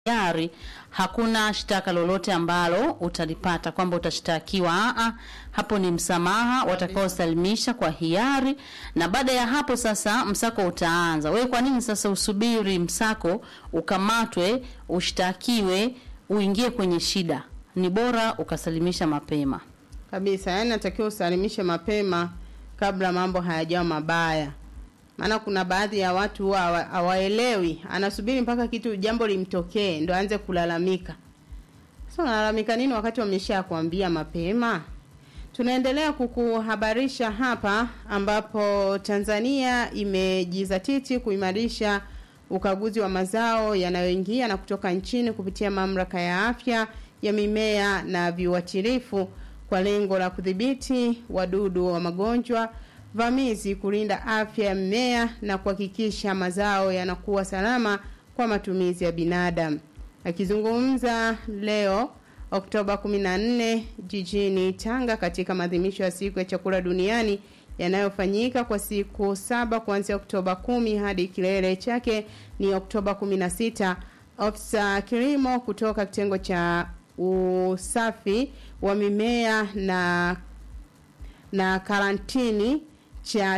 hiari hakuna shtaka lolote ambalo utalipata kwamba utashtakiwa. Aa, hapo ni msamaha watakaosalimisha kwa hiari, na baada ya hapo sasa msako utaanza. Wewe kwa nini sasa usubiri msako ukamatwe, ushtakiwe, uingie kwenye shida? Ni bora ukasalimisha mapema. kabisa. Yani natakiwa usalimishe mapema kabla mambo hayajawa mabaya, maana kuna baadhi ya watu huwa hawa- hawaelewi, anasubiri mpaka kitu jambo limtokee ndo aanze kulalamika. Sasa unalalamika nini wakati wamesha kuambia mapema? Tunaendelea kukuhabarisha hapa ambapo Tanzania imejizatiti kuimarisha ukaguzi wa mazao yanayoingia na kutoka nchini kupitia mamlaka ya afya ya mimea na viuatilifu kwa lengo la kudhibiti wadudu wa magonjwa vamizi, kulinda afya ya mimea na kuhakikisha mazao yanakuwa salama kwa matumizi ya binadamu. Akizungumza leo Oktoba 14 jijini Tanga katika maadhimisho ya siku ya chakula duniani yanayofanyika kwa siku saba kuanzia Oktoba 10 hadi kilele chake ni Oktoba 16. Ofisa kilimo kutoka kitengo cha usafi wa mimea na na karantini cha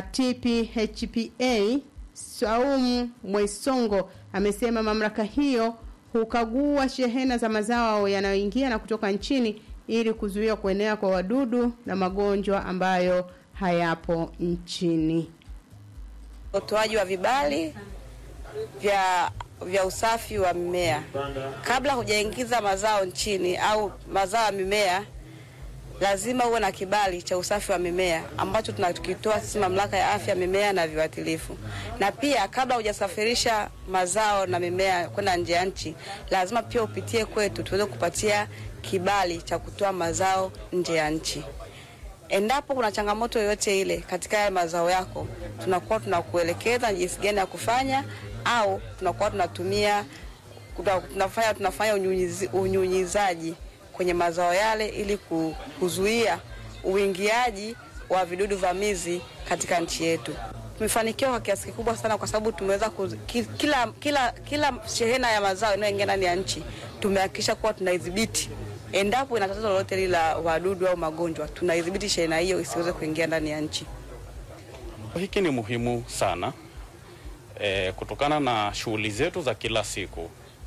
TPHPA Saumu Mwesongo amesema mamlaka hiyo hukagua shehena za mazao yanayoingia na kutoka nchini ili kuzuia kuenea kwa wadudu na magonjwa ambayo hayapo nchini. utoaji wa vibali vya vya usafi wa mimea kabla hujaingiza mazao nchini au mazao ya mimea lazima uwe na kibali cha usafi wa mimea ambacho tunakitoa sisi mamlaka ya afya ya mimea na viuatilifu. Na pia kabla hujasafirisha mazao na mimea kwenda nje ya nchi, lazima pia upitie kwetu tuweze kupatia kibali cha kutoa mazao nje ya nchi. Endapo kuna changamoto yoyote ile katika haya mazao yako, tunakuwa tunakuelekeza ni jinsi gani ya kufanya, au tunakuwa tunatumia tuna- tunafanya tunafanya unyunyizi- unyunyizaji kwenye mazao yale ili ku- kuzuia uingiaji wa vidudu vamizi katika nchi yetu. Tumefanikiwa kwa kiasi kikubwa sana kwa sababu tumeweza kuzi- ki- kila, kila, kila shehena ya mazao inayoingia ndani ya nchi tumehakikisha kuwa tunaidhibiti. Endapo ina tatizo lolote lile la wadudu au magonjwa, tunaidhibiti shehena hiyo isiweze kuingia ndani ya nchi. Hiki ni muhimu sana e, kutokana na shughuli zetu za kila siku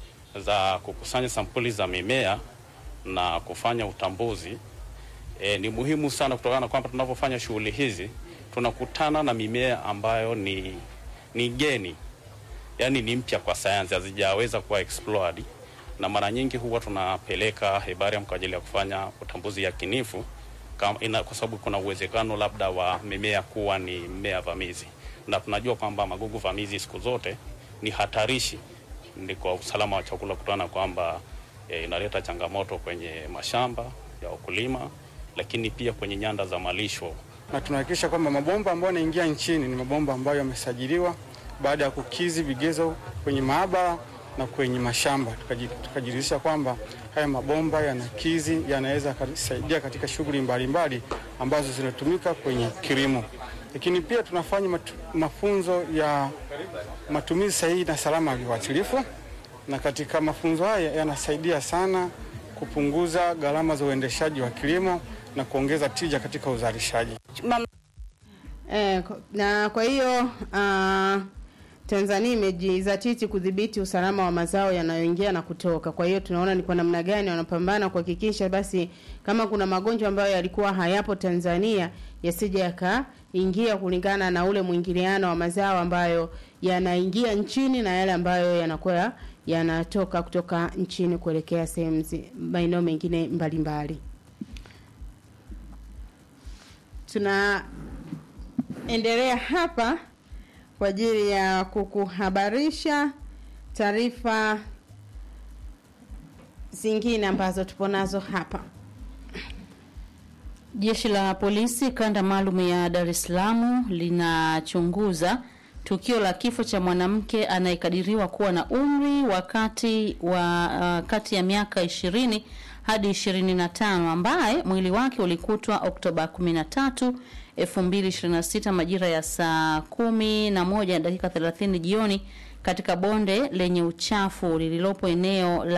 za kukusanya sampuli za mimea na kufanya utambuzi. E, ni muhimu sana kutokana na kwamba tunapofanya shughuli hizi tunakutana na mimea ambayo ni, ni geni, yaani ni mpya kwa sayansi, hazijaweza kuwa explored, na mara nyingi huwa tunapeleka herbarium kwa ajili ya kufanya utambuzi yakinifu kama ina, kwa sababu kuna uwezekano labda wa mimea kuwa ni mmea vamizi, na tunajua kwamba magugu vamizi siku zote ni hatarishi ni kwa usalama wa chakula, kutokana na kwamba e, inaleta changamoto kwenye mashamba ya wakulima, lakini pia kwenye nyanda za malisho. na tunahakikisha kwamba mabomba ambayo yanaingia nchini ni mabomba ambayo yamesajiliwa baada ya kukizi vigezo kwenye maabara na kwenye mashamba. Tukaji- Tukajiridhisha kwamba haya mabomba yanakizi, yanaweza kusaidia katika shughuli mbalimbali ambazo zinatumika kwenye kilimo. Lakini pia tunafanya matu, mafunzo ya matumizi sahihi na salama ya viuatilifu, na katika mafunzo haya yanasaidia sana kupunguza gharama za uendeshaji wa kilimo na kuongeza tija katika uzalishaji. Mam- Eh, ko- na kwa hiyo uh, Tanzania imejizatiti kudhibiti usalama wa mazao yanayoingia na kutoka. Kwa hiyo tunaona ni kwa namna gani wanapambana kuhakikisha basi kama kuna magonjwa ambayo yalikuwa hayapo Tanzania yasije yakaingia kulingana na ule mwingiliano wa mazao ambayo yanaingia nchini na yale ambayo yanakuwa yanatoka kutoka nchini kuelekea sehemu zi- maeneo mengine mbalimbali. Tuna endelea hapa kwa ajili ya kukuhabarisha taarifa zingine ambazo tupo nazo hapa. Jeshi la polisi kanda maalum ya Dar es Salaam linachunguza tukio la kifo cha mwanamke anayekadiriwa kuwa na umri wa kati wa uh, kati ya miaka 20 hadi 25 ambaye mwili wake ulikutwa Oktoba 13 2026 majira ya saa kumi na moja dakika 30 jioni katika bonde lenye uchafu lililopo eneo la